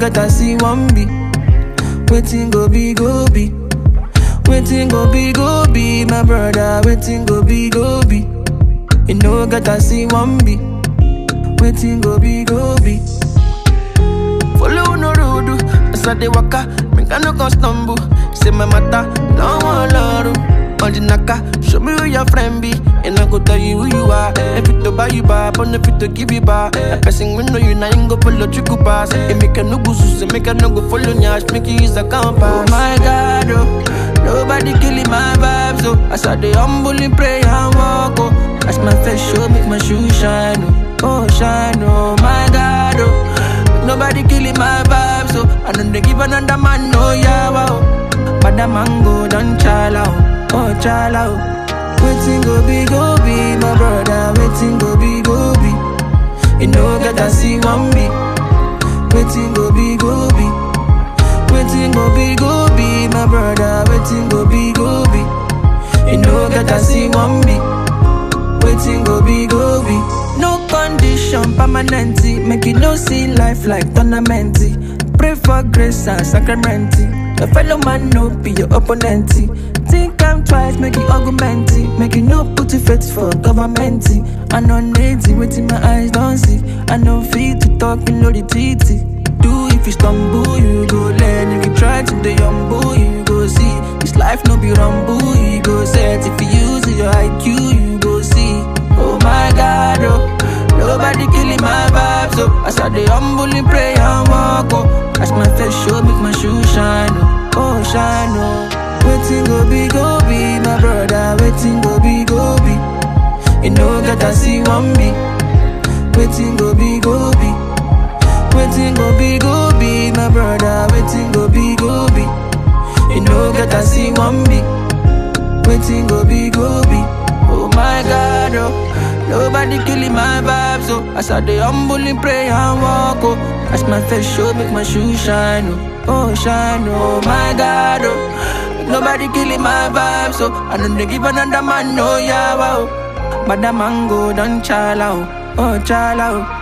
get I see one be. Waiting go be go be. Waiting go be go be, my brother. Waiting go be go be. You know get I see one be. Waiting go be go be. Follow no road, as I dey waka, make I no go stumble. Say my matter, no one love. On the naka, show me who your friend be, and I go tell you who you are. If it to buy you back, on if it to give you back. A person we know you now, ain't go follow trick pass. It make a no go sus, make a no go follow nyash, make you use a compass. Oh my God, oh, nobody killing my vibes, oh. As I dey humble in prayer and walk, oh. As my face show, make my shoes shine, oh, oh shine, oh my God, oh. Nobody killing my vibe, so I don't dey give another man no yawa. Oh. But the mango don't chala, oh, oh chala. Oh. Waiting go be go be, my brother. Waiting go be go be. You know get I see one be. Waiting go be go be. Waiting go be go be, my brother. Waiting go be go be. You know get I see one be. Waiting go be go be. No condition permanent. Make you no see life like tournament. Pray for grace and sacrament. Your fellow man no be your opponent. Think I'm twice, make you argument. Make you no put your faith for government. I know native waiting my eyes don't see. I know fit to talk below the titty. Do if you stumble, you go learn. You can try to the humble, you go see. This life no be rumble, you go set. If you use your IQ, you go see. Oh my God, oh. Nobody killing my vibes, oh. As I dey humble in prayer and walk, oh. As my face show, make my shoes shine, oh. Oh, shine, oh. Waiting go be, go be, my brother. Waiting go be, go be. You know, get I see one be. Waiting go be, go be. Waiting go be, go be, my brother. Waiting go be, go be. You know, get I see one be. Waiting go be, go be. Oh my God, oh. Nobody killing my vibes, oh. As I dey humble in prayer and walk, oh. As my face show, make my shoes shine, oh. Oh, shine, oh my God, oh. Nobody killing my vibes, oh. I don't dey give another man no yawa, oh. But the mango don't chala, oh. Oh, chala, oh.